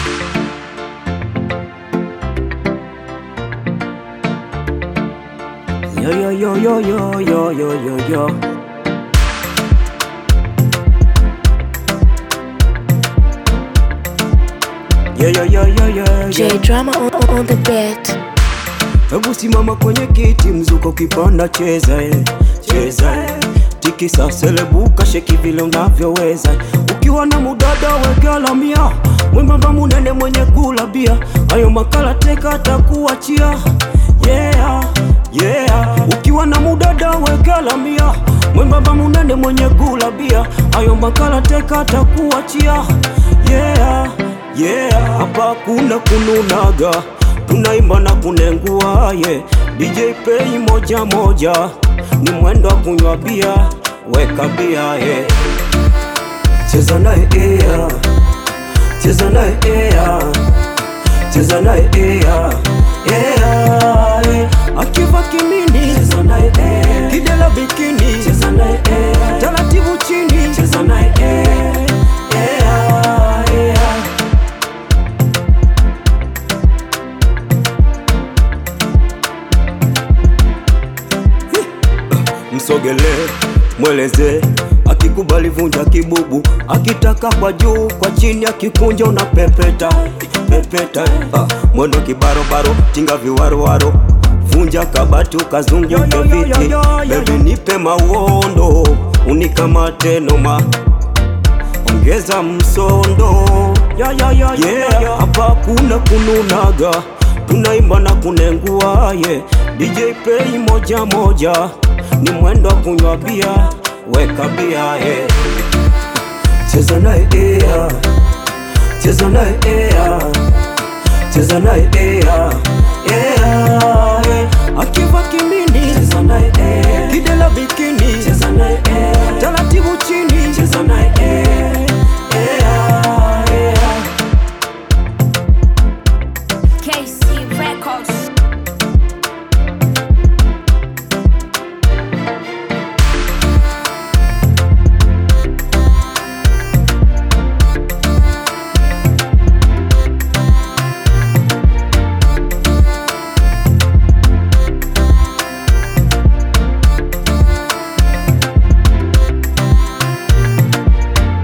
Yo yo yo yo yo yo yo yo yo. Yo yo yo yo yo yo. J drama on, on the beat. Hebu simama kwenye kiti, mzuko kipanda, cheza eh, cheza eh. Tikisa selebuka, sheki vile unavyoweza. Ukiwa na mudada wekela mia, mwembamba munene mwenye kula bia, hayo makala teka atakuachia. Yeah, yeah. Ukiwa na mudada wekela mia, mwembamba munene mwenye kula bia, hayo makala teka atakuachia. Yeah, yeah. Hapa kuna kununaga tunaimba na kunengua ye DJ pay moja moja, ni mwendo wa kunywa bia, weka bia ye, cheza naye ea, cheza naye ea, cheza naye ea, ea, e. akiva kimini, cheza naye ea, kidela bikini, cheza naye ea, taratibu chini, cheza naye ea, ea, ea. Msogelee, mweleze, akikubali vunja kibubu, akitaka kwa juu kwa chini, akikunja una pepeta pepeta, ah, mwendo kibarobaro, tinga viwaroaro, vunja kabati ukazunguke viti, bebi nipe mawondo, unikamate noma, ongeza msondo yeah, hapa kuna kununaga, tunaimba na kunengua ye DJ pay moja moja, ni mwendo wa kunywa bia, weka bia ye, cheza naye ea, cheza naye ea, cheza naye ea, ea, e. akiva kimini, cheza naye ea, kidela bikini